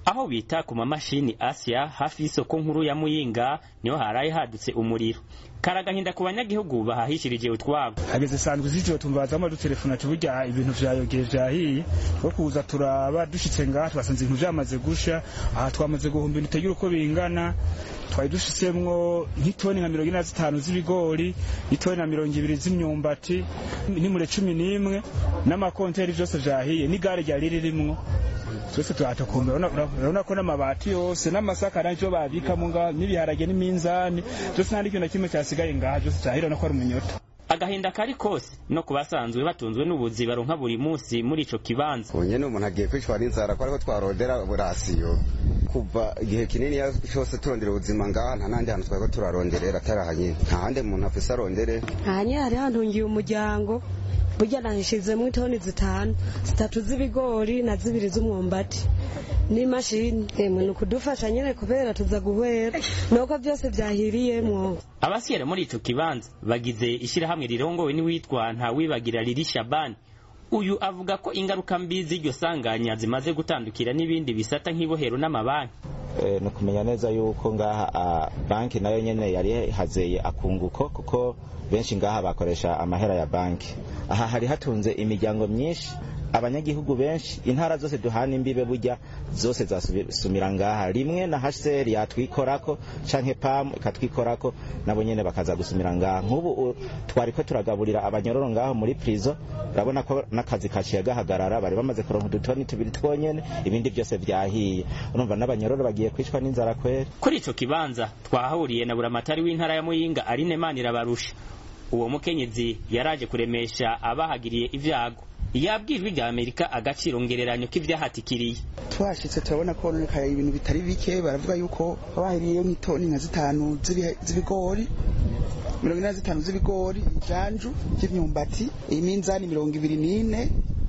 aho bita ku mamashini Asia hafi y'isoko nkuru ya Muyinga niho haraye hadutse umuriro karagahinda ku banyagihugu bahahishirije utwabo hageze sanzwe z'ijoro tumvazamo dutelefona ati burya ibintu vyayogeye vyahiye two kuza turaba dushitse ngaha twasanze ibintu vyamaze gusha aha twamaze guhumba ibintu utagira uko bingana twari dushisemwo nk'itoni nka mirongo ine na zitanu z'ibigori itoni na mirongo ibiri z'imyumbati n'imure cumi n'imwe n'amakonteri vyose vyahiye n'igare ryari ririmwo twese turatokumbe urabona ko n'amabati yose n'amasaka nacyo babikamo ngaho n'ibiharage n'iminzani byose nta n'ikintu na kimwe cyasigaye ngaha byose cyahira no ko ari umunyota agahinda kari kose no ku basanzwe batunzwe n'ubuzi baronka buri munsi muri ico kibanza ubu nyene umuntu agiye kwicwa n'inzara ko ariho twarondera burasiyo kuva igihe kinini cyose turondera ubuzima ngaha nta n'ahandi hantu twariko turaronderera atari aha nyene nta handi umuntu afise arondere aha nyene hari hantungiye umuryango burya nahishizemo itoni zitanu zitatu z'ibigori na zibiri z'umwumbati n'imashini emwe ni ukudufasha nyine kubera tuza guhwera nuko byose byahiriyemwo abasiyera muri ico kibanza bagize ishirahamwe rirongowe n'uwitwa ntawibagira riri shabani uyu avuga ko ingaruka mbi z'iryo sanganya zimaze gutandukira n'ibindi bisata nk'ibohero n'amabanki ni ukumenya neza yuko ngaha banki nayo nyene yari hazeye akunguko kuko benshi ngaha bakoresha amahera ya banki aha hari hatunze imiryango myinshi abanyagihugu benshi intara zose duhana imbibe burya zose zasumira ngaha rimwe na HCR yatwikorako canke PAM ikatwikorako nabo nyene bakaza gusumira ngaha nk'ubu twariko turagaburira abanyororo ngaho muri prison urabona ko n'akazi kaciye gahagarara bari bamaze kuronka udutoni tubiri twonyene ibindi byose vyahiye urumva n'abanyororo bagiye kwicwa n'inzara kweri kuri ico kibanza twahahuriye na buramatari w'intara ya Muyinga Aline Manirabarusha uwo mukenyezi yaraje kuremesha abahagiriye ivyago yabwirwa rya Amerika agaciro ngereranyo k'ivyahatikiriye twashitse turabona ko honekaye ibintu bitari bike baravuga yuko bahiriye nk'itoni nka zitanu z'ibigori mirongo ine na zitanu z'ibigori ijanju ry'imyumbati iminzani mirongo ibiri n'ine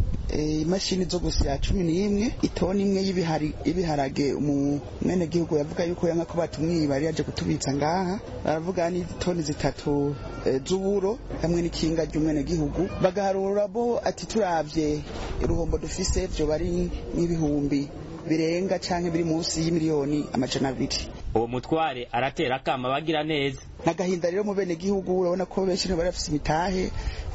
imashini zo gusya cumi n'imwe itoni imwe y'ibiharage umwene gihugu yavuga yuko yanga ko batumwiba yari yaje kutubitsa ngaha baravuga n'itoni zitatu z'uburo hamwe n'ikinga ry'umwene gihugu bagaharura bo ati turavye uruhombo dufise vyo bari n'ibihumbi birenga canke biri munsi y'imiliyoni amajana abiri uwo mutware aratera akama bagira neza nagahinda rero mu bene gihugu urabona ko benshi bari bafise imitahe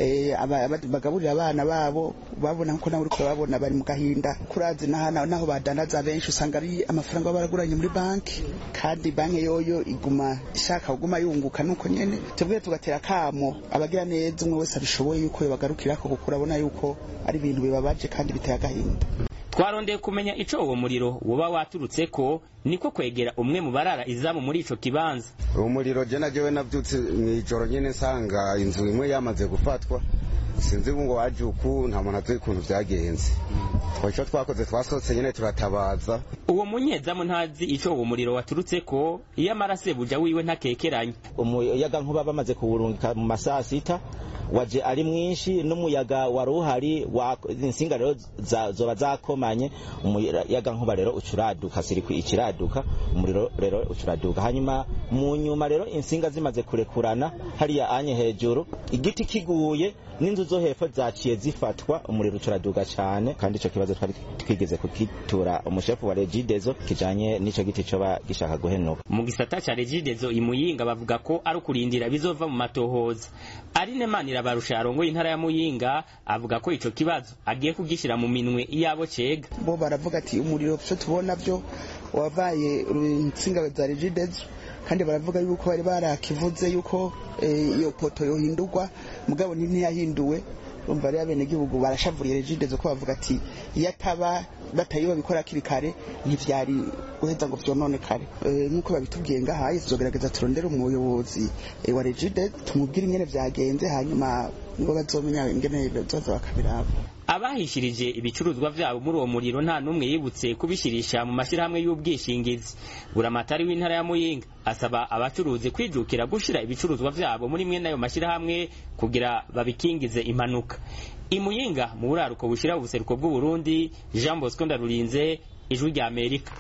bagaburira abana babo babona nko nawe uriko babona bari mu gahinda kurazi naho badanaza benshi usanga ari amafaranga baba baraguranye muri banki kandi banki yoyo iguma ishaka kuguma yunguka nuko nyene tubwire tugatera kamo abagira neza umwe wese abishoboye yuko yobagarukirako kuko urabona yuko ari ibintu bibabaje kandi biteye agahinda twarondeye kumenya ico uwo muriro woba waturutse ko niko kwegera umwe mu barara izamu muri ico kibanza uwo muriro je najewe navyutse mw'ijoro nyene nsanga inzu imwe yamaze gufatwa sinzi ngo waje uku nta muntu azi ukuntu vyagenze ico twakoze twasohotse nyene turatabaza uwo munyezamu ntazi ico uwo muriro waturutse ko iyo amarase buja wiwe ntakekeranye umuyaga nkuba bamaze kuwurungika mu masaha sita waje ari mwinshi n'umuyaga wari uhari insinga rero zoba zakomanye umuyaga nkuba rero ucuraduka sirikwi ikiraduka umuriro rero ucuraduka hanyuma mu nyuma rero insinga zimaze kurekurana hariya anye hejuru igiti kiguye n'inzu zo hepfo zaciye zifatwa umuriro ucuraduka cyane kandi ico kibazo twari twigeze kukitura umushefu wa Regidezo kijanye n'ico giti coba gishaka guhenuka mu gisata ca Regidezo imuyinga bavuga ko ari ukurindira bizova mu matohoza Aline Manirabarusha arongoye intara ya Muyinga avuga ko ico kibazo agiye kugishira mu minwe yabo cega bo baravuga ati umuriro cyo tubona byo wavaye insinga za Regidezo kandi baravuga yuko bari barakivuze yuko iyo poto yohindurwa mugabo ntiyahinduwe umva rero abenegihugu barashavuriye regidezo ko bavuga ati iyo ataba batayiba bikora hakiri kare ntivyari guheza ngo vyononekare nk'uko babitubwiye ngahaye tuzogerageza turondere umuyobozi wa regide tumubwire ingene vyagenze hanyuma nibo bazomenya ingene bazoza bakabiraba abahishirije ibicuruzwa vyabo muri uwo muriro nta n'umwe yibutse kubishirisha mu mashirahamwe y'ubwishingizi buramatari w'intara ya muyinga asaba abacuruzi kwijukira gushira ibicuruzwa vyabo muri mwe n'ayo mashirahamwe kugira babikingize impanuka imuyinga mu buraruko bushira ubuseruko bw'uburundi jean bosco ndarurinze ijwi rya amerika